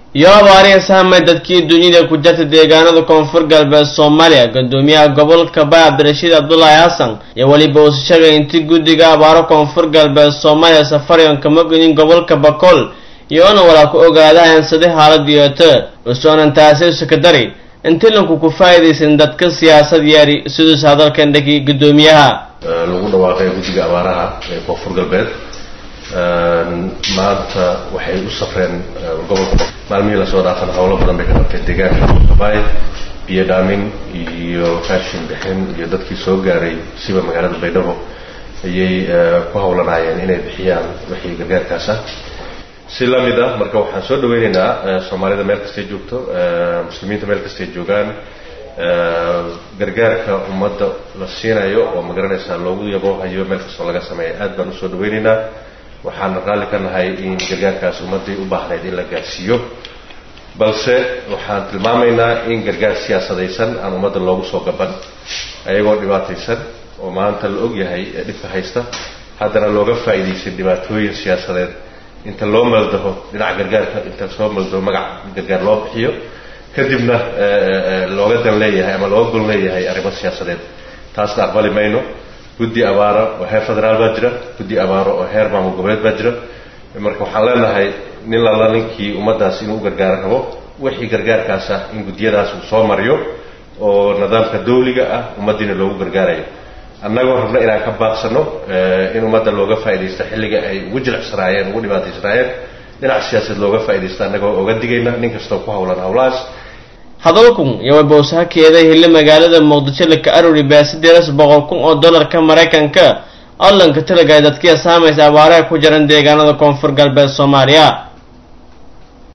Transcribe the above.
iyo abaariya saamay dadkii dunida ku jirta deegaanada koonfur galbeed soomaaliya gudoomiyaha gobolka bay cabdirashiid cabdulaahi xasan iyo weliba uu sheegay intii guddiga abaaro koonfur galbeed soomaaliya safariyon kama gudin gobolka bakool iyoona walaa ku ogaada heensaday xaalad yeeto usoonan taasi sekadari intilanku ku faa'iidaysan dadka siyaasad yeeri siduus hadalkan dhegi gudoomiyaha lagu dhawaaqay guddiga abaaraha ee koonfur galbeed maanta waxay u safreen gobolka maalmihii lasoo dhaafan howlo badan bay ka qabteen deegaanka baay biyo dhaamin iyo raashin bixin iyo dadkii soo gaaray siba magaalada baydhabo ayay ku howlanaayeen inay bixiyaan wixii gargaarkaas ah si lamid ah marka waxaan soo dhaweyneynaa soomaalida meel kastay joogto muslimiinta meel kastay joogaan gargaarka ummadda la siinayo oo magaranaysaa loogu yaboohayo meel kastoo laga sameeya aad baan usoo dhaweyneynaa waxaana raalli ka nahay in gargaarkaas ummaddii u baahnayd in la gaarsiiyo balse waxaan tilmaamaynaa in gargaar siyaasadaysan aan ummadda loogu soo gaban ayagoo dhibaataysan oo maanta la og yahay ee dhibka haysta haddana looga faa'iidaysan dhibaatooyin siyaasadeed inta loo maldaho dhinaca gargaarka inta soo maldaho magac gargaar loo bixiyo kadibna looga dan leeyahay ama looga gol leeyahay arrimo siyaasadeed taasna aqbali mayno guddi abaaro oo heer federaal baa jira guddi abaaro oo heer maamul goboleed baa jira marka waxaan leenahay nin lala ninkii ummaddaas inuu u gargaaro rabo wixii gargaarkaas ah in guddiyadaas uu soo mariyo oo nidaamka dawliga ah ummaddiina loogu gargaarayo annagoo rabna inaan ka baaqsano in ummadda looga faaidaysto xilliga ay ugu jilicsanaayeen ugu dhibaataysanaayeen dhinac siyaasadeed looga faaidaysto annagoo oga digayna nin kastoo ku howlan howlahaas hadalkun iyo wabowsahakeeda hille magaalada muqdisho laka aruri baasideedas boqol kun oo dollarka maraykanka allanka talagay dadkiya saamaysa abaaraha ku jiran deegaanada koonfur galbeed soomaaliya